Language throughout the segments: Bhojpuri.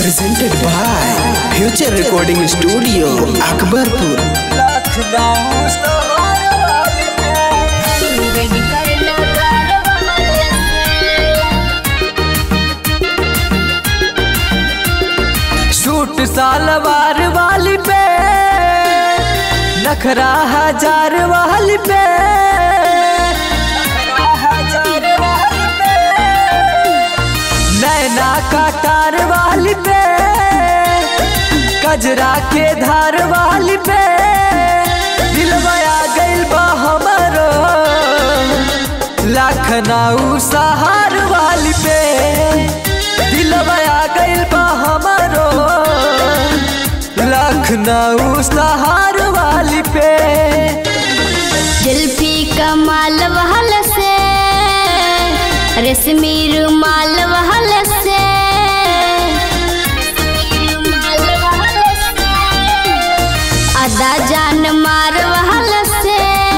presented by Future Recording Studio, Akbarpur. Suit salwar वाली पे नखरा हजार वाली पे नैना का तार वाली पे कजरा के धार वाली पे दिलवाया गइल बा हमरो लखनऊ सहार वाली पे दिलवाया गइल बा हमरो लखनऊ सहार वाली पे जुल्फी कमाल वहल से रेशमी रुमाल वहल से अदा जान मार वहल से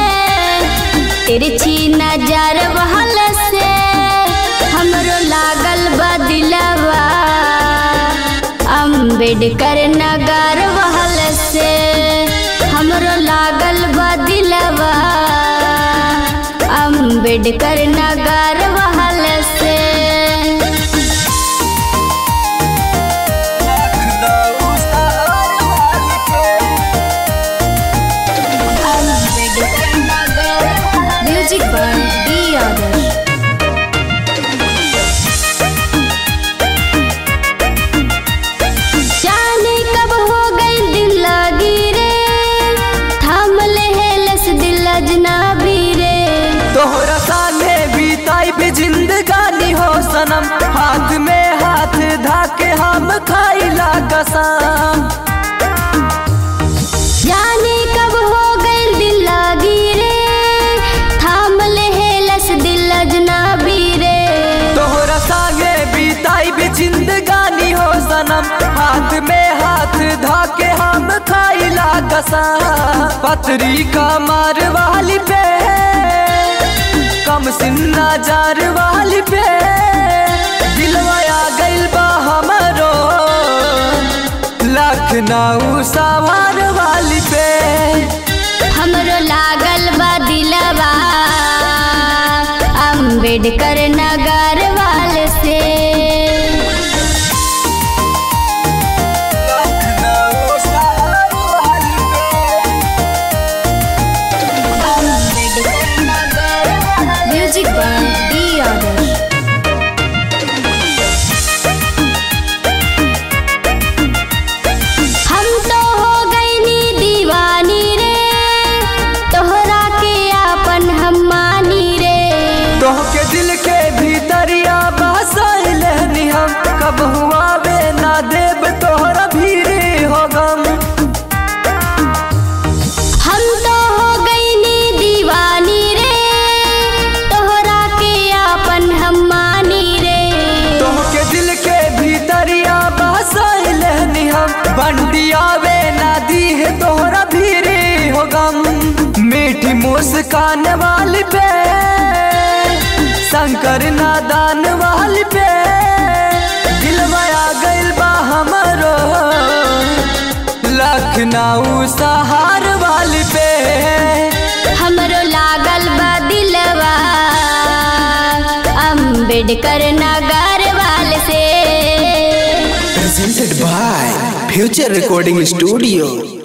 तिरछी नजर वहल से हमरो लागल बदिलवा अम्बेडकर नगर वहल से हमरो लागल बदिलवा अम्बेडकर नगर वहल से म्यूजिक बाय डी आदर्श जाने कब हो गई दिल लगी रे थाम ले हेलस दिल अजनबी रे तोहरा सामने बीताई भी जिंदगानी हो सनम हाथ में हाथ धाके हम खाइला कसम जाने कब हो गई दिल लगी रे थाम ले हेलस दिल अजनबी रे तोहरा संगे बीताई भी जिंदगानी हो सनम हाथ में हाथ धाके हम खाइला कसम पतरी का मार वाली पे कम सिन्ना जार वाली पे दिलवाया गइल बा हमरो लखनऊ सवार वाली पे हमरो लागल बा दिलवा अम्बेडकर नगर वाल से म्यूजिक बाय डी आदर्श हम तो हो गईनी दीवानी रे तोहरा के आपन हम मानी रे तोहके दिल के भीतरिया बसाइल हम कब हुआ बे ना देव तोहरा भीरे हो गम हम तो हो गईनी दीवानी रे तोहरा के आपन हम मानी रे तोहके दिल के भीतरिया बसाइल हम बंडिया वे ना दी है तोहरा भीरे हो गम मीठी मुस्कान वाली पे शंकर नादान वाली पे दिलवाया गइल बा हमरो लखनऊ सहार वाली पे हमरो लागल बा दिलवा अम्बेडकर नगर वाल से Presented by Future Recording Studio,